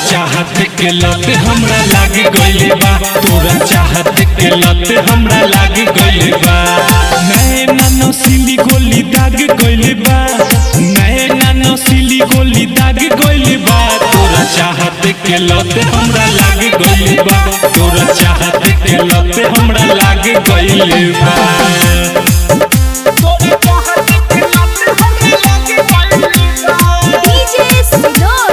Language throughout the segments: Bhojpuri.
चाहत के लत हमरा लाग गइल बा तोरा चाहत के लत हमरा लाग गइल बा नए नानो सिली गोली दाग गइल बा नए नानो सिली गोली दाग गइल बा तोरा चाहत के लत हमरा लाग गइल बा तोरा चाहत के लत हमरा लाग गइल बा DJ Sinor,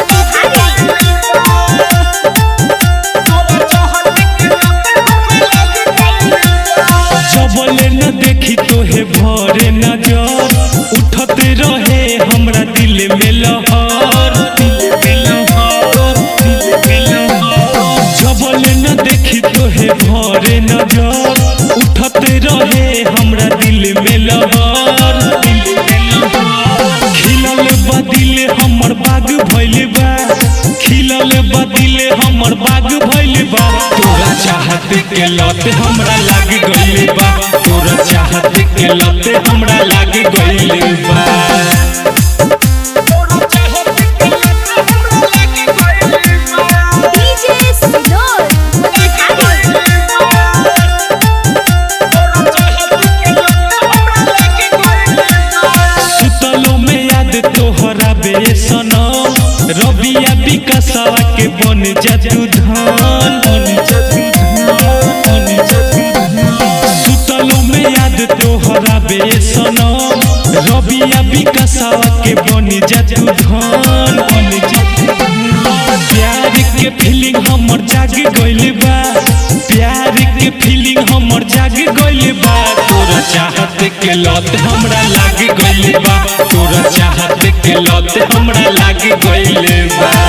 जबले न देखी तोहे भरे नजर उठते रहे हमरा दिल में लहर दिल में लहर, दिल में लहर। जबले न देखी तोहे भरे नजर उठते रहे हमरा दिल में लहर दिल में लहर। खिलल बा दिल हमर बाग भइल बा खिलल बा दिल हमर बाग भइल बा तोरा चाहत के लत हमरा लाग गइल बा तोरा चाहत के लत हमरा लाग गइल बा DJ Sinor, सुतलो में याद तोहरा बेसना रबिया विकसवा के बन जतु धान बन जतु धान, बन जतु धान। सुतलो में याद तोहरा बेसना रबिया विकसवा के बन जतु धान बन जतु धान। प्यार के फीलिंग हमर जाग गइल बा प्यार के फीलिंग हमर जाग गइल बा तोरा चाहत के लत हमरा लाग गइल बा तोरा चाहत के लत हमरा लाग गइल बा